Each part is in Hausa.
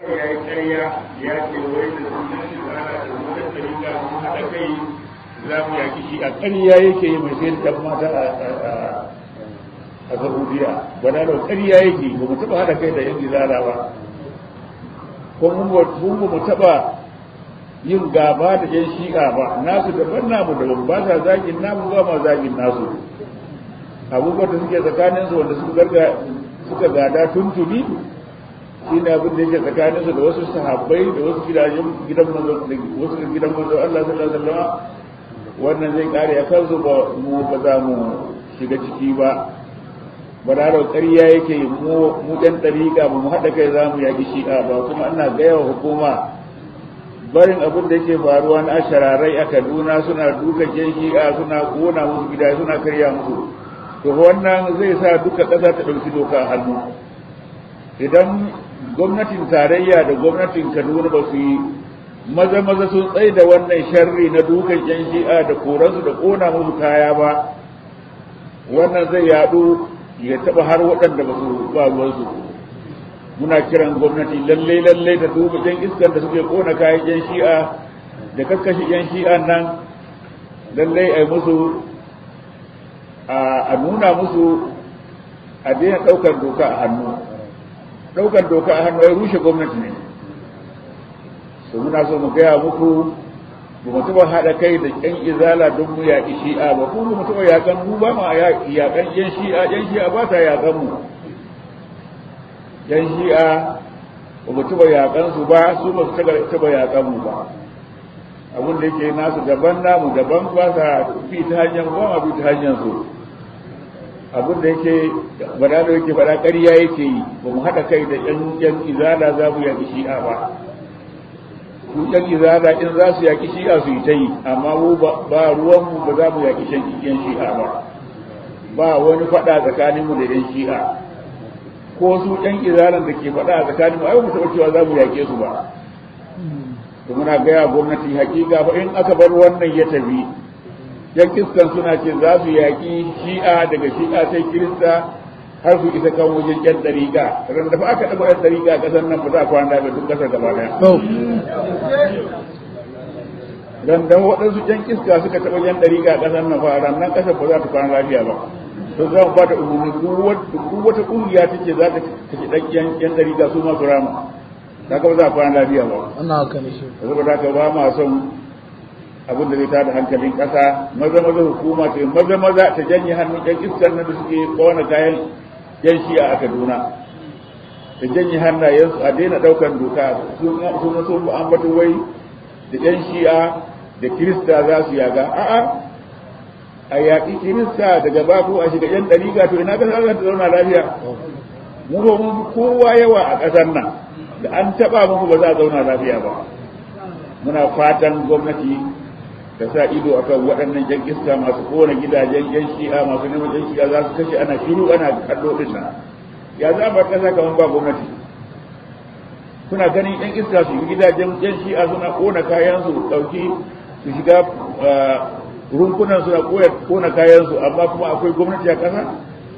ya yi ƙarya ya ce wai da sunan shi da ana da wani tsarika mun haɗa kai za mu yaki shi a ƙarya yake yi mai sayar da mata a Saudiya ba da ƙarya yake ba mu taɓa haɗa kai da yan gizara ba ko mun ba mu taɓa yin gaba da yan shi'a ba nasu daban namu daban ba sa zagin namu ba ma zagin nasu abubuwan da suke tsakanin su wanda suka garga suka gada tuntuni shi ne abin da yake tsakanin su da wasu sahabbai da wasu gidajen gidan manzo wasu gidan manzo Allah sallallahu alaihi wasallam wannan zai kare a kansu ba mu ba za mu shiga ciki ba ba da ƙarya yake mu mu ɗan ɗariƙa ba mu haɗa kai za mu yaƙi shi'a ba kuma ana gaya wa hukuma barin abin da yake faruwa na shararai a kaduna suna dukan yan shi'a suna kona musu gida suna karya musu to wannan zai sa duka ƙasa ta ɗauki doka a hannu idan gwamnatin tarayya da gwamnatin kaduna ba su yi maza maza sun tsaye da wannan sharri na dukan yan shi'a da koransu da kona musu kaya ba wannan zai yaɗu ya taɓa har waɗanda ba su ba ruwansu muna kiran gwamnati lalle lalle da duba jan iskar da suke kona kayan yan shi'a da kakkashi yan shi'a nan lalle a musu a nuna musu a daina ɗaukar doka a hannu ɗaukar doka a hannu ya rushe gwamnati ne to muna so mu gaya muku ba mu taɓa haɗa kai da ƴan izala don mu yaƙi shi'a ba kuma mu taɓa yaƙan mu ba ma yaƙan ƴan shi'a ƴan shi'a ba ta yaƙan mu yan shi'a ba mu taɓa yaƙan su ba su ba su taɓa yaƙan mu ba abin da yake nasu daban namu daban ba sa fi ta hanyar ba ma bi ta hanyar su abin da yake bada da yake faɗa ƙarya yake yi ba mu haɗa kai da ƴan ƴan izala za mu yaƙi shi'a ba su ƴan izala in za su yaƙi shi'a su yi ta yi amma mu ba ruwanmu ba za mu yaƙi ƴan shi'a ba ba wani faɗa tsakaninmu da ƴan shi'a ko su ɗan izalan da ke faɗa a tsakanin mu ai mu taɓa cewa za mu yaƙe su ba to muna gaya gwamnati hakika fa in aka bar wannan ya tafi yan kiskan suna ce za su yaƙi shi'a daga shi'a sai kirista har su isa kan wajen yan ɗariƙa ran da fa aka ɗaga yan ɗariƙa a ƙasar nan ba za a kwana da duk ƙasar gaba ɗaya ran da waɗansu yan kiska suka taɓa yan ɗariƙa a ƙasar nan fa ran nan ƙasar ba za ta kwana lafiya ba to za mu ba ta umarni duk wata kungiya ta ce za ta kashe ɗan yan ɗariƙa su masu rama ta ba za a kwana lafiya ba ana haka ne shi saboda haka ba ma son abin da zai tada hankalin ƙasa maza maza hukuma ce maza maza ta janye hannun yan iskar nan da suke kowane kayan yan shi'a a kaduna ta janye hannayensu a daina ɗaukar doka sun sun ambata wai da yan shi'a da kirista za su yaga a'a a yaƙi kirista daga babu a shiga yan ɗariƙa to ina ƙasar za ta zauna lafiya mu ba mun kowa yawa a ƙasar nan da an taɓa muku ba za a zauna lafiya ba muna fatan gwamnati ta sa ido akan waɗannan yan iska masu kowane gidajen yan shi'a masu neman yan shi'a za su kashe ana shiru ana kallo din nan ya za bar ƙasa kamar ba gwamnati kuna ganin yan iska su yi gidajen yan shi'a suna kona kayan su ɗauki su shiga rumfunan suna kona kayansu amma kuma akwai gwamnati a ƙasa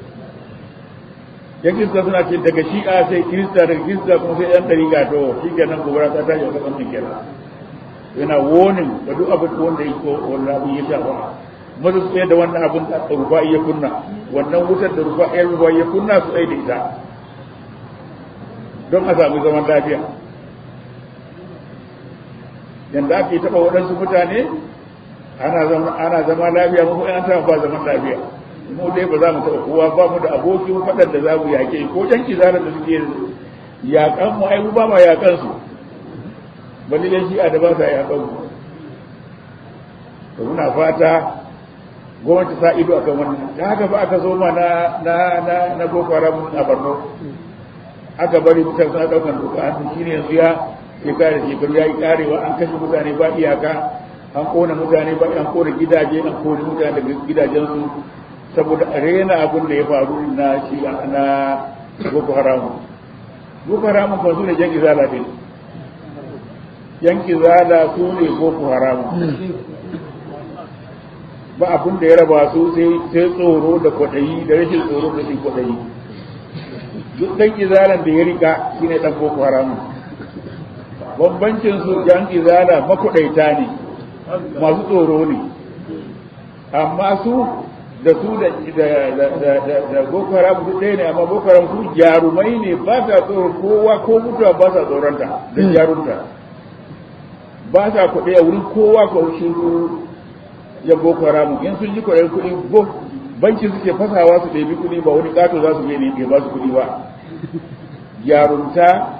yan kirista suna ce daga shi'a sai kirista daga kirista kuma sai yan ɗariƙa to shi kenan gobara ta tashi a ƙasar nan kenan yana wonin da duk abin wanda ya ko wanda abin ya shafa maza su da wannan abin da rufa iya kunna wannan wutar da rufa iya rufa iya kunna su tsaye da ita don a samu zaman lafiya yanda ake taɓa waɗansu mutane ana zama ana zama lafiya mu an ta ba zaman lafiya mu dai ba za mu taɓa kowa ba mu da abokin faɗan da za mu yaƙe ko jan kizarar da suke yaƙan mu ai mu ba ma yaƙan su bali yan shi'a da ba sa yaƙan mu to muna fata gwamnati sa ido akan wannan da haka ba aka zo ma na na na na boko haram a Borno aka bari mutane suna ɗaukan doka an shine yanzu ya shekara shekaru ya yi karewa an kashe mutane ba iyaka an kona mutane ba an kona gidaje an kona mutane daga gidajensu saboda a rena abin da ya faru na shi na boko haram boko haram ba su ne jan izala din yan izala su ne boko haram ba abin da ya raba su sai tsoro da kwaɗayi da rashin tsoro da rashin kwaɗayi duk ɗan izalan da ya rika shine ɗan boko haram bambancin su yan izala makudaita ne masu tsoro ne amma su da su da da boko haram su ɗaya ne amma boko haram su jarumai ne ba sa tsoro kowa ko mutuwa ba sa tsoronta da jarumta ba sa kuɗi a wurin kowa ko shi ya boko haram in sun ji kuɗin kuɗi banki suke fasawa su ɗebi kuɗi ba wani ƙato za su je ne ba su kuɗi ba jarumta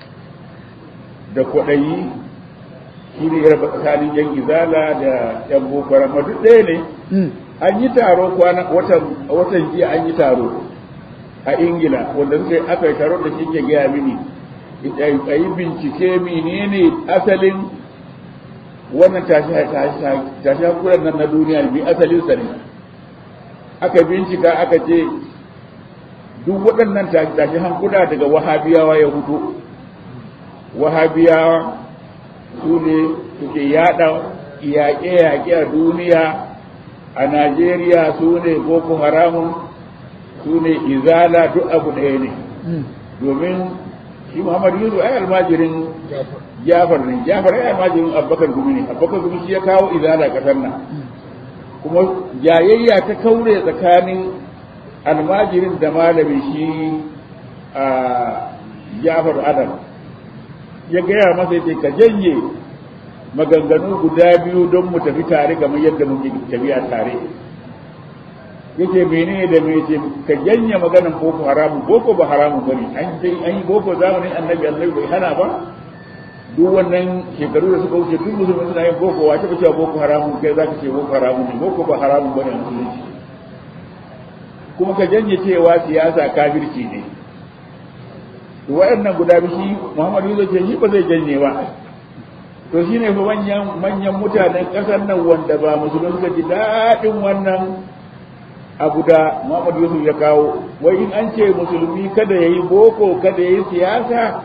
da kwaɗayi shi ne yarba tsakanin yan izala da yan boko haram duk ɗaya ne an yi taro kwana watan jiya an yi taro a ingila wanda suka yi aka yi taro da shi ke gaya mini a yi bincike menene asalin wannan tashi hankulan nan na duniya bi asalin sa ne aka bincika aka ce duk waɗannan tashi hankula daga wahabiyawa ya hutu wahabiyawa su ne suke yada yaƙe-yaƙe a duniya a Najeriya su ne Boko Haramun su ne Izala duk abu ɗaya ne domin shi Muhammad Yusuf ai almajirin Jafar ne Jafar ai almajirin Abubakar Gumi ne Abubakar Gumi shi ya kawo Izala ƙasar nan kuma jayayya ta kaure tsakanin almajirin da malami shi a Jafar Adam ya gaya masa yace ka janye maganganu guda biyu don mu tafi tare kamar yadda muke tafiya tare yake menene da me ce ka janye maganan boko haramu boko ba haramu bane an dai an yi boko zamanin annabi annabi bai hana ba duk wannan shekaru da suka wuce duk musulmi suna yin boko wace ba cewa boko haramu kai zaka ce boko haramu ne boko ba haramu bane a musulunci kuma ka janye cewa siyasa kafirci ne to waɗannan guda bishi Muhammadu Yusuf ce shi ba zai janye ba to shine fa manyan manyan mutanen ƙasar nan wanda ba musulmi suka ji daɗin wannan abu da Muhammadu Yusuf ya kawo wai in an ce musulmi kada yayi boko kada yayi siyasa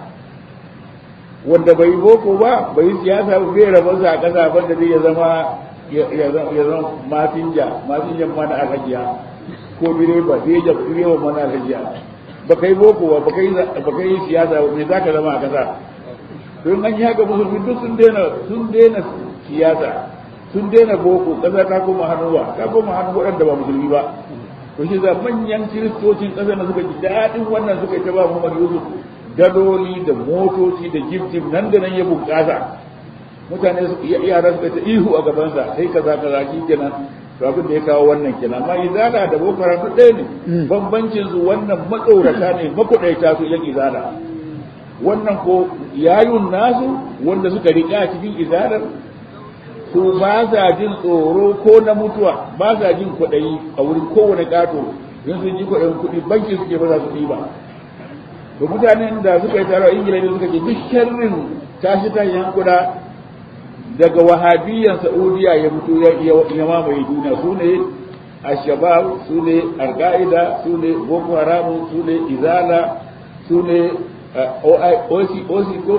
wanda bai boko ba bai siyasa ba bai rabar sa a ƙasa banda zai ya zama ya zama masinja masinjan mana alhajiya ko direba direba mana alhajiya ba kai boko ba ba kai siyasa ba me za ka zama a kasa don an yi haka musulmi duk sun daina sun daina siyasa sun daina boko kasa ta koma hannuwa ta koma hannu waɗanda ba musulmi ba to shi za manyan kiristocin ƙasa na suka ji daɗin wannan suka yi ta ba Muhammad Yusuf daloli da motoci da jibjib nan da nan ya bunƙasa mutane yara suka ta ihu a gabansa sai kaza kaza shi kenan to abin da ya kawo wannan kenan amma izala da boko haram duk ɗaya ne bambancin su wannan matsorata ne makudaita su yan izala wannan ko yayun nasu wanda suka riƙa cikin izalar su ba sa jin tsoro ko na mutuwa ba sa jin kwaɗayi a wurin kowane ƙato in sun ji kwaɗayin kuɗi banki suke ba za su ɗiba to mutanen da suka yi taro a ingila ne suka ce duk sharrin tashi tashin kuɗa daga wahabiyyan saudiya ya fito ya mamaye duniya su ne ashabab su ne alka'ida su ne boko haram su ne izala su ne osi osi ko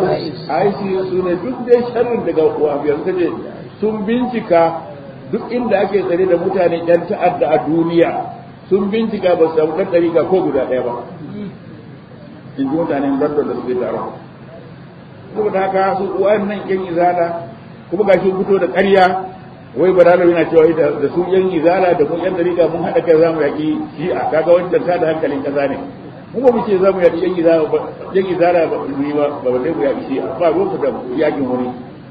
ic su ne duk dai sharrin daga wahabiyyan suka ce sun bincika duk inda ake tsare da mutane yan ta'adda a duniya sun bincika ba su samu ɗan ɗariƙa ko guda ɗaya ba in ji mutanen london da suke taro saboda haka su wannan yan izala kuma ga shi fito da ƙarya wai baralo yana cewa da su yan izala da kun yan dariƙa mun haɗa kai zamu yaƙi shi'a kaga wancan ta da hankalin ƙasa ne mu ba mu ce zamu yaƙi yan izala ba yan izala ba mu yi ba ba ba mu yaƙi shi'a ba ruwan da yaƙin wani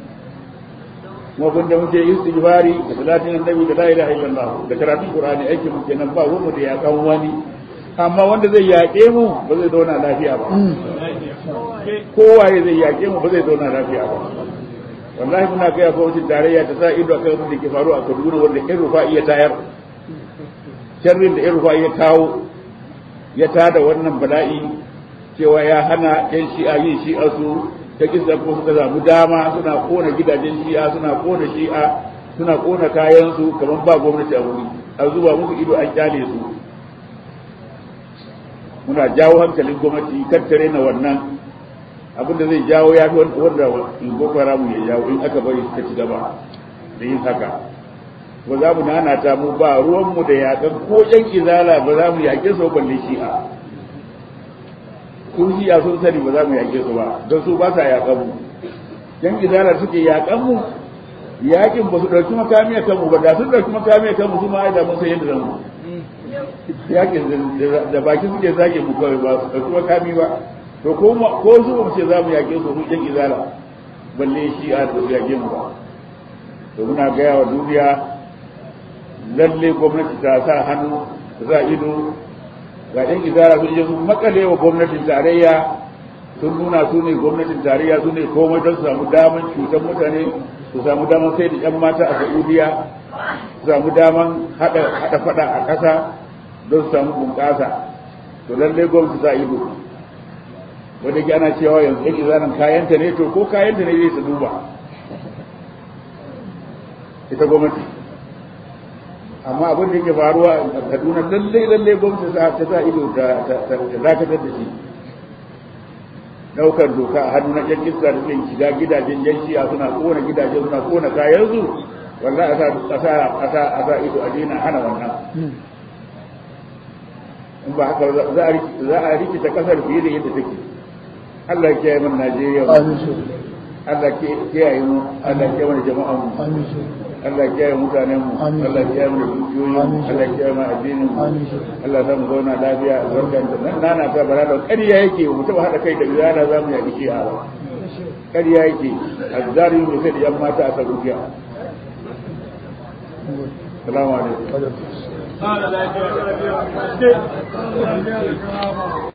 kuma kun da muke istighfari da salatin annabi da la ilaha illallah da karatun qur'ani aikin mu kenan ba ruwan da yaƙan wani amma wanda zai yaƙe mu ba zai zauna lafiya ba kowaye zai yaƙe mu ba zai zauna lafiya ba wallahi muna kai gwamnatin tarayya ta sa ido akan abin da ke faru a Kaduna wanda in rufa iya tayar sharrin da in rufa ya kawo ya tada wannan bala'i cewa ya hana yan shi'a yin shi'a su ta kisa kuma suka samu dama suna kona gidajen shi'a suna kona shi'a suna kona kayan su kamar ba gwamnati a wuri a zuba musu ido an kyale su muna jawo hankalin gwamnati kattare na wannan abin da zai jawo ya fi wanda in boko haram ya jawo in aka bari suka ci gaba da yin haka ba za mu nana ta mu ba ruwanmu da yakan ko yan izala ba za mu yaƙe su balle shi'a sun shiya sun sani ba za mu yaƙe su ba don su ba sa yaƙan mu yan izala suke yaƙan mu yaƙin ba su ɗauki makami a kanmu ba da sun ɗauki makami a kanmu su ma da mun san yadda zan mu yaƙin da baki suke zage mu kawai ba su ɗauki makami ba to ko ko su ba mu ce za mu yaƙe su mun yan izala balle shi a da yaƙe mu ba to muna gaya wa duniya lalle gwamnati ta sa hannu za ido ga ɗan izara sun je sun makale wa gwamnatin tarayya sun nuna su ne gwamnatin tarayya su ne komai don su samu daman cutar mutane su samu daman sai da yan mata a saudiya su samu daman haɗa faɗa a ƙasa don su samu bunƙasa to lallai gwamnati za ido wanda ke ana cewa yanzu yan izaran kayanta ne to ko kayanta ne zai su duba ita gwamnati amma abin da yake faruwa a kaduna lallai lallai gwamnati ta sa ido ta dakatar da shi daukar doka a hannu na yan iska da suke shiga gidajen yan shi'a suna kona gidajen suna kona kayansu wallahi a sa a sa a sa ido a dina hana wannan in ba haka za a rikita kasar fiye da yadda take Allah ya kiyaye mana Najeriya Allah ya kiyaye mu Allah ya kiyaye mana jama'an mu Allah ya kiyaye mutanen mu Allah ya kiyaye mana dukiyoyin mu Allah ya kiyaye mana addinin mu Allah ya mu zauna lafiya albarkan da nan nana ta bara da ƙarya yake mu taba hada kai da biyana za mu yaki shi a ƙarya yake azzari mu sai da yan mata a Saudiya Assalamu alaikum